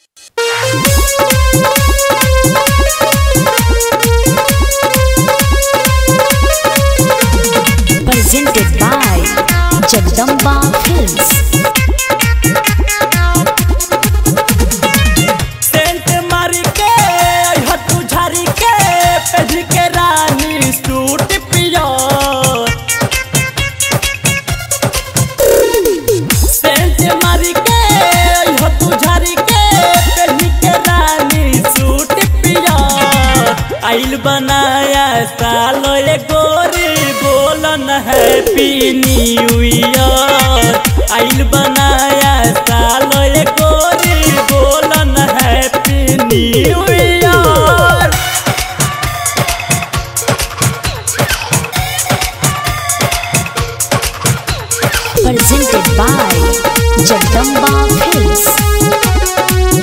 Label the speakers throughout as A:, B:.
A: presented by Jagdamba Films.
B: Scent मारी के हटू झारी के पेढ़ के रानी सूट पियर सेंट मारी के हटू झारी के पेढ़ के रानी सूट पियर आइल बनाया सालो ये गोरी बोलन हैप्पी न्यू ईयर आइल बनाया सालो ये गोरी बोलन happy new year
A: Presented by Jagdamba Films.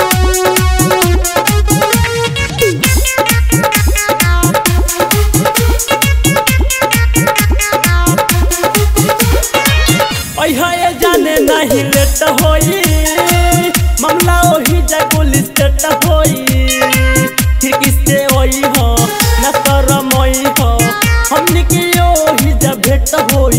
B: ये जाने नहीं लेट होई मामला ओही जा पुलिस स्टेट होई फिर किससे होई हो न शरम होई हो हमनी की ओही जा भेट होई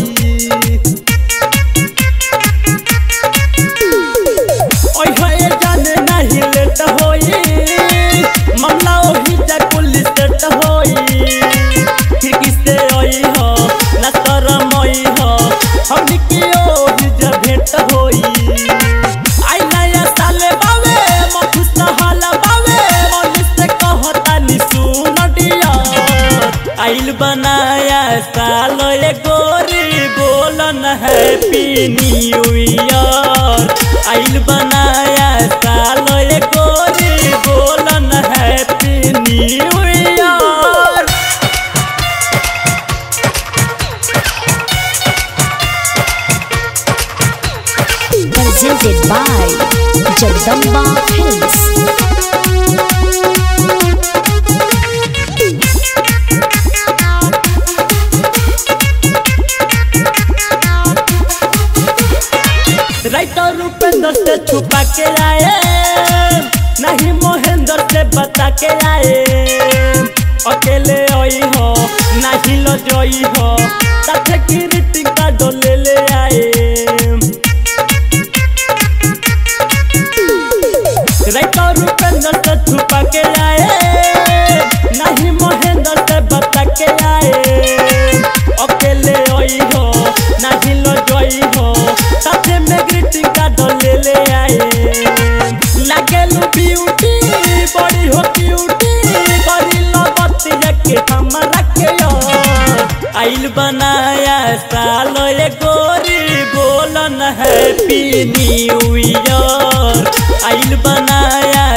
B: ओहे ये जाने नहीं लेट होई मामला ओही जा पुलिस स्टेट होई फिर किससे होई हो न शरम होई हो हमनी की ओही जा भेट होई आई नया साले बावे मखुस हाल बावे मनुष्य से कहता नि सुन डियर आइल बनाया साल ये गोरी बोलन हैप्पी न्यू ईयर आइल बनाया साल ये गोरी बोलन happy new year
A: Presented by Jagdamba Films.
B: Writer Rupendra से छुपा के आए नहीं मोहेंद्र से बता के आए अकेले आई हो नहीं लो जोई हो साथे की रीति का डोले ले आए राइटर रूपेंद्र से छुपा के आए नहीं मोहेंद्र से बता के आए अकेले आई हो नहीं लो जोई हो साथे में ग्रीटिंग का डोले ले आए लागेलू ब्यूटी बड़ी हो क्यूटी बड़ी लो बतिया के हमरा के यार आइल बनाया साल ये गोरी बोलन हैप्पी न्यू ईयर आइल बनाया